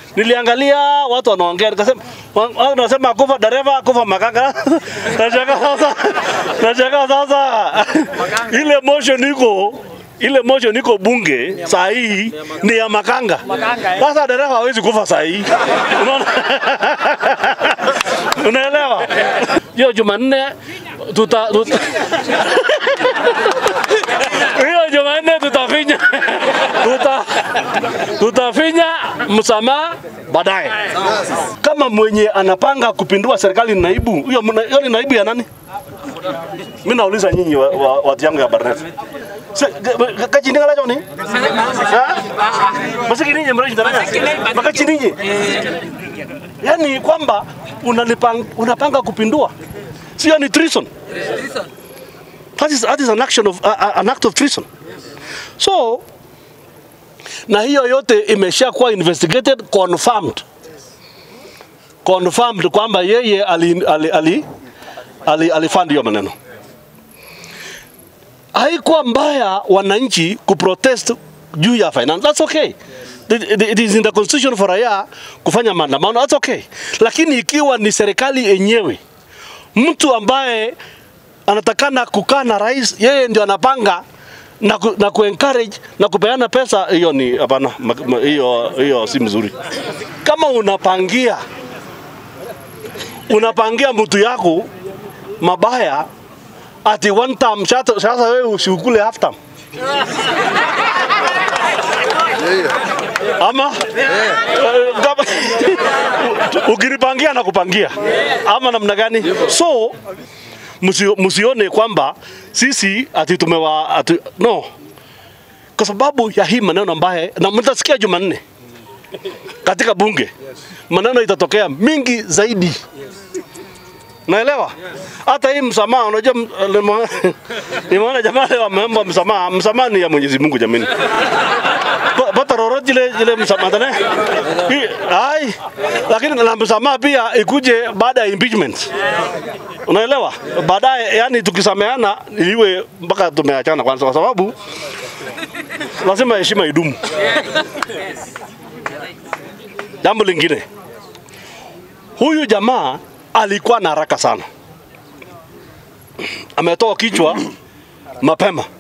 Niliangalia watu wanaongea, nikasema wa- watu wanasema kufa dereva, kufa makanga. Nashangaa sasa, nashangaa sasa ile motion iko ile motion iko bunge saa hii ni ya makanga. Sasa dereva hawezi kufa saa hii, unaona? Unaelewa? Hiyo Jumanne tuta, tuta hiyo Jumanne tutafinya tuta, tutafinya msamaha baadaye. Kama mwenye anapanga kupindua serikali ni naibu, hiyo mna- hiyo ni naibu ya nani? Mimi nauliza nyinyi wa- wa- watu yangu ya Barnet. Kachindinga lacho ni? Ha? Masiki ninyi mreji taranya. Makachi ninyi. Yaani kwamba unalipang, unapanga kupindua. Sio ni treason. That is, that is an action of, uh, uh, an act of treason. So, na hiyo yote imeshakuwa investigated confirmed confirmed kwamba yeye ali, ali, ali, ali, alifund hiyo maneno. Haikuwa mbaya wananchi kuprotest juu ya finance, that's okay. It, it, it is in the constitution for raia kufanya maandamano, that's okay. Lakini ikiwa ni serikali yenyewe, mtu ambaye anatakana kukaa na rais, yeye ndio anapanga na, ku, na kuencourage na kupeana pesa, hiyo ni hapana, ma- ma- hiyo hiyo si mzuri. Kama unapangia unapangia mtu yako mabaya ati one time, sasa sasa wewe usiukule half time ama Eh, kama ukinipangia na kupangia ama namna gani? So msio- msione kwamba sisi ati tumewa ati, no, kwa sababu ya hii maneno ambaye na mtasikia Jumanne katika bunge maneno itatokea mingi zaidi. Naelewa hata hii msamaha, unajua m- nimo- nimeona jamaa leo wameomba msamaha. Msamaha ni ya Mwenyezi Mungu jamani, Pa- pata roro jile jile msamaha tane Hii- ai, lakini na msamaha pia ikuje baada ya impeachment. Unaelewa? Baadaye yani tukisameana iwe mpaka tumeachana kwanza, kwa sababu lazima heshima idumu. Jambo lingine, huyu jamaa alikuwa na haraka sana, ametoa kichwa mapema